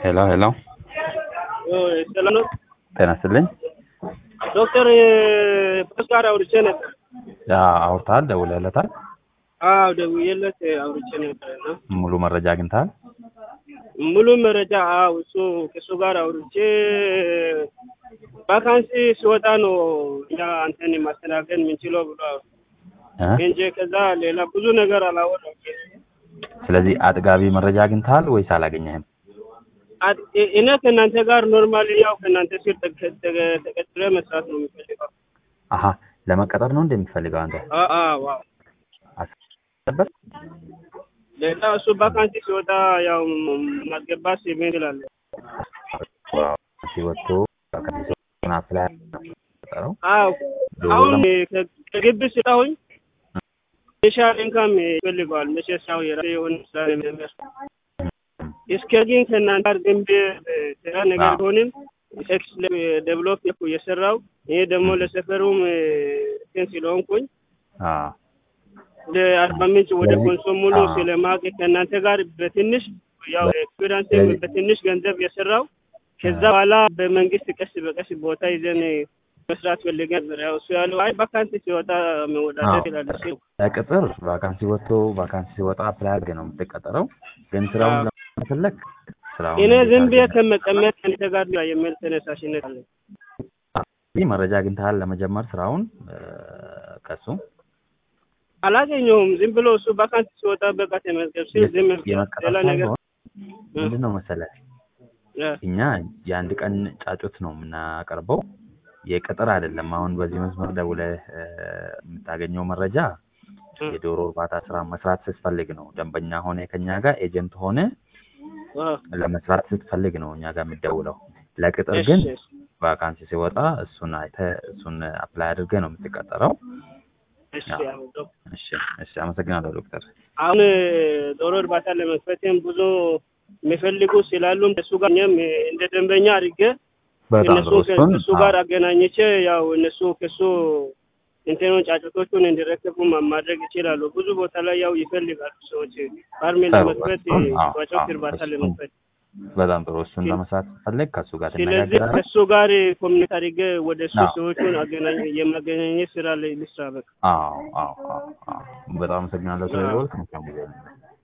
ሄሎ ሄሎ፣ ሰላም ነው ጤና ይስጥልኝ። ዶክተር ፖስ ጋር አውርቼ ነበር። ያ አውርተሃል? ደውለህለታል? አዎ ደውዬለት አውርቼ ነበር እና ሙሉ መረጃ አግኝተሃል? ሙሉ መረጃ አዎ እሱ ከእሱ ጋር አውርቼ ቫካንሲ ሲወጣ ነው እኛ አንተን ማስተናገድ የምንችለው ብሎ እ? እንጂ ከዛ ሌላ ብዙ ነገር አላወራም። ስለዚህ አጥጋቢ መረጃ አግኝተሃል ወይስ አላገኘህም? አት- እ- እኔ ከእናንተ ጋር ኖርማሊ ያው ከእናንተ ስር ተቀ- ተቀ- ተቀጥሬ መስራት ነው የሚፈልገው። አሀ ለመቀጠር ነው እንደምትፈልገው አንተ? አ- አዎ አዎ። አስበበት። ሌላ እሱ ቫካንሲ ሲወጣ ያው ማስገባት ሲሜን ይላል። ሲወጡ ከሚሰጡን አፕላይ ነው አዎ አሁን ከ- ከግቢ ስላሁኝ ስፔሻል ኢንካም ይፈልገዋል። መሸሻው የራሴ የሆነ ስራ ነው የሚያስ እስከ ግን ከእናንተ ጋር ግንብ ስራ ነገር አዎ። ቢሆንም ኤክስ ዴቨሎፕ እየሰራው ይሄ ደግሞ ለሰፈሩም እንትን ስለሆንኩኝ አዎ ወደ አርባ ምንጭ ወደ ስለዚህ- ኮንሶ ሙሉ አዎ። ስለማቅ ከእናንተ ጋር በትንሽ ያው ኤክስፒሪንስ ስለዚህ- በትንሽ ገንዘብ የሰራው ከዛ በኋላ በመንግስት ቀስ በቀስ ቦታ ይዘን መስራት ፈልገን ነበር። ያው እሱ ያለው አይ ቫካንሲ ሲወጣ መወዳደር አዎ። ይላል። እሱ ለቅጥር ቫካንሲ ወጥቶ ቫካንሲ ሲወጣ አፕላይ አድርገህ ነው የምትቀጠረው። ግን ስራውን አዎ። ለመፈለግ ስራውን እኔ እንዴት ዝም ብዬ አድርገህ- ከመቀመጥ ከአንተ ጋር የሚል ተነሳሽነት አለ። ይህ መረጃ አግኝተሃል ለመጀመር ስራውን እ፣ ከሱ አላገኘሁም። ዝም ብሎ እሱ ቫካንሲ ሲወጣ በቃ ተመዝገብ ሲል ዝም ብሎ የመቀጠር ሌላ ነገር ሳይሆን ምንድን ነው መሰለህ እ፣ እኛ የአንድ ቀን ጫጩት ነው የምናቀርበው፣ የቅጥር አይደለም። አሁን በዚህ መስመር ደውለህ እ፣ የምታገኘው መረጃ እ፣ የዶሮ እርባታ ስራ መስራት ስትፈልግ ነው። ደንበኛ ሆነ ከኛ ጋር ኤጀንት ሆነ አ፣ ለመስራት ስትፈልግ ነው እኛ ጋር የምትደውለው። ለቅጥር እሺ፣ ግን እሺ። ቫካንሲ ሲወጣ እሱን አይተህ እሱን አፕላይ አድርገህ ነው የምትቀጠረው። እሺ፣ አዎ። አሁን ዶክተር እሺ፣ እሺ፣ አመሰግናለሁ ዶክተር። አሁን ዶሮ እርባታ ለመክፈትም ብዙ የሚፈልጉ ስላሉም እሱ ጋር እኛም እንደ ደንበኛ አድርጌ በጣም እነሱ ጥሩ። እሱን ከእሱ ጋር አገናኝቼ ያው እነሱ ከሱ እንትኑን ጫጩቶቹን እንዲረከቡ ማ- ማድረግ ይችላሉ። ብዙ ቦታ ላይ ያው ይፈልጋሉ ሰዎች ፋርሜ ጥሩ። ለመክፈት እሱን አዎ፣ ጫጩት አዎ፣ እርባታ እሱን ለመክፈት በጣም ጥሩ። እሱን ለመስራት ስትፈልግ ከእሱ ጋር ስለዚህ ትነጋገራለህ። ከእሱ ጋር ኮሚኒቲ አድርጌ ወደ እሱ አዎ። ሰዎቹን አገናኝ የማገናኘት ስራ ላይ ልስራ በቃ አዎ፣ አዎ፣ አዎ፣ አዎ። በጣም አመሰግናለሁ ስለደወልክ። መልካም ጊዜ